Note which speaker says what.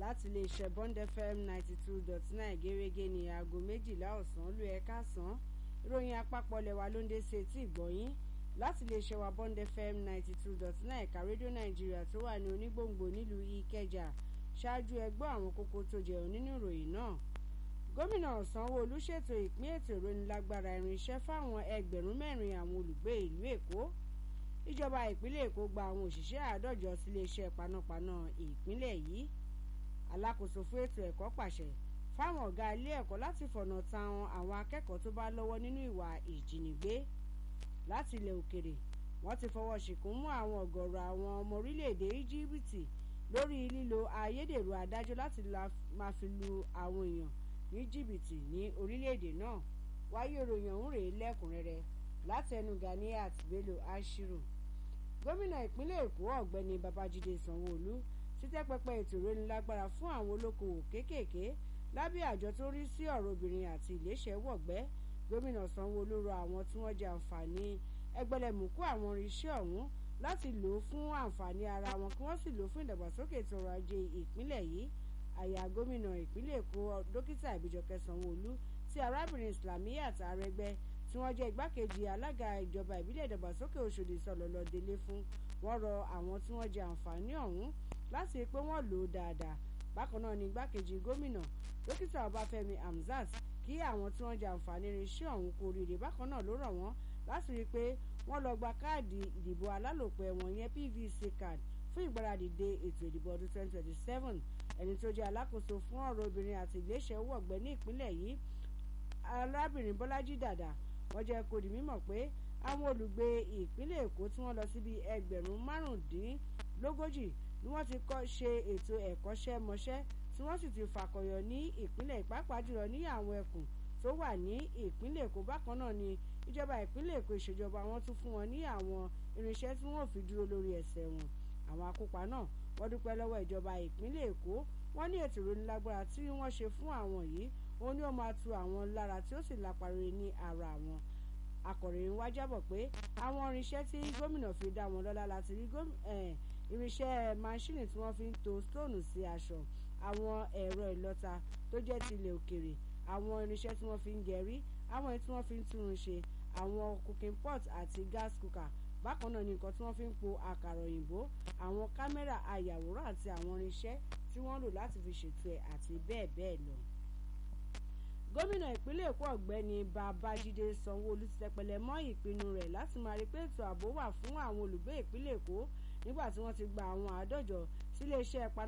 Speaker 1: láti iléeṣẹ́ Bond FM ninety two dot nine gẹ́gẹ́ ní aago méjìlá ọ̀sán ló ẹ̀ka sàn ìròyìn àpapọ̀ lẹ́wà ló ń dé sí etí ìgbọ̀nyín láti iléeṣẹ́ wa Bond FM ninety two dot nine ẹ̀ka rédíò nàìjíríà tó wà ní onígbòǹgbò nílùú ìkẹjà ṣáájú ẹgbọ́ àwọn kókó tó jẹun nínú ìròyìn náà gómìnà sanwó-olú ṣètò ìpín ètò ìrónilágbára irinṣẹ́ fáwọn ẹgbẹ̀rún mẹ́rin àwọn olùgbé ìlú èkó ìjọba ìpínlẹ̀ èkó gba àwọn òṣìṣẹ́ àádọ́jọ síléeṣẹ́ panápaná ìpínlẹ̀ yìí alákòóso fún ètò ẹ̀kọ́ pàṣẹ fáwọn ọ̀gá ilé ẹ̀kọ́ láti fọ̀nà tan àwọn akẹ́kọ̀ọ́ tó bá lọ́wọ́ nínú ìwà ìjínigbé láti ilẹ̀ òkèrè wọ́n ti fọwọ́ ṣìkún mú àwọn ọ̀gọ̀rọ̀ àwọn ọmọ orílẹ̀-èdè íjíbítì lórí lílo ayédèrú adájọ́ láti máa fi lu àwọn èèyàn ní jìbìtì ní orílẹ̀-èdè náà wáyé ìròyìn ọ̀hún rèé lẹ́kùnrẹ́rẹ́ látẹnu Ganiat Bello Ashiru gómìnà ìpínlẹ̀ Èkó ọ̀gbẹ́ni Babájídé Sanwó-Olú ti tẹ́ pẹpẹ ètò ìrónilágbára fún àwọn olókoòwò kéékèèké lábẹ́ àjọ tó rí sí ọ̀rọ̀ obìnrin àti iléeṣẹ́ wọ̀gbẹ́ gómìnà Sanwó-Olú rọ àwọn tí wọ́n jẹ àǹfààní ẹgbẹ̀lẹ̀mùkú àwọn irinṣẹ́ ọ̀hún láti lò ó fún àǹfààní ara wọn kí wọ́n sì lò ó fún ìdàgbàsókè ètò ọrọ̀ ajé ìpínlẹ̀ yìí àyà gómìnà ìpínlẹ̀ Èkó dókítà Ìbíjọkẹ́ Sanwó-Olú tí arábìnrin Islamiyat Arẹ́gbẹ́ tí wọ́n jẹ́ igbákejì alága ìjọba ìbílẹ̀ ìdàgbàsókè Òṣòdì sọ̀lọ́lọ́ délé fún wọ́n rọ àwọn tí wọ́n jẹ àǹfààní ọ̀hún láti rí pé wọ́n lò ó dáadáa bákan náà ni igbákejì gómìnà dókítà Ọbáfẹ́mi Hamzat kí àwọn tí wọ́n jẹ àǹfààní irinṣẹ́ ọ̀hún kú oríire bákan náà ló rọ̀ wọ́n láti rí i pé wọ́n lọ gba káàdì ìdìbò alálòpẹ́ wọn yẹn PVC card fún ìgbáradì de ètò ìdìbò ọdún 2027 ẹni tó jẹ́ alákòóso fún ọ̀rọ̀ obìnrin àti iléeṣẹ́ owó ọ̀gbẹ́ ní ìpínlẹ̀ yìí arábìnrin Bọ́lájí Dàdà wọ́n jẹ́ kó di mímọ̀ pé àwọn olùgbé ìpínlẹ̀ Èkó tí wọ́n lọ síbi ẹgbẹ̀rún márùndínlógójì ni wọ́n ti kọ́ ṣe ètò ẹ̀kọ́ṣẹ́mọṣẹ́ tí wọ́n sì ti fàkọyọ ní ìpínlẹ̀ ìpápá jùlọ ní àwọn ẹkùn tó wà ní ìpínlẹ̀ Èkó bákan náà ni ìjọba ìpínlẹ̀ Èkó ìṣèjọba wọn tún fún wọn ní àwọn irinṣẹ́ tí wọ́n fi dúró lórí ẹsẹ̀ wọn àwọn akópa náà wọ́n dúpẹ́ lọ́wọ́ ìjọba ìpínlẹ̀ Èkó wọ́n ní ètò ìrónilágbára tí wọ́n ṣe fún àwọn yìí òun ni ó máa tu àwọn lára tí ó sì lápariwo ní ara wọn akọ̀ròyìn wá jábọ̀ pé àwọn irinṣẹ́ tí gómìnà fi dá wọn lọ́lá láti rí irinṣẹ́ máṣíìnì tí wọ́n fi ń to stóònù sí aṣọ àwọn ẹ̀rọ ìlọta tó jẹ́ tilẹ̀ òkèrè àwọn irinṣẹ́ tí wọ́n fi ń gẹ̀rí àwọn èyí tí wọ́n fi ń túrun ṣe àwọn cooking pot àti gas cooker bákan náà ni nǹkan tí wọ́n fi ń po àkàrà òyìnbó àwọn kámẹ́rà ayàwòrán àti àwọn irinṣẹ́ tí wọ́n lò láti fi ṣètò ẹ̀ àti bẹ́ẹ̀ bẹ́ẹ̀ lọ gómìnà ìpínlẹ̀ èkó ọ̀gbẹ́ni babájídé sanwó-olú ti tẹpẹlẹ mọ́ ìpinnu rẹ̀ láti máa rí pé ètò ààbò wà fún àwọn olùgbé ìpínlẹ̀ èkó nígbà tí wọ́n ti gba àwọn àádọ́jọ síléeṣẹ́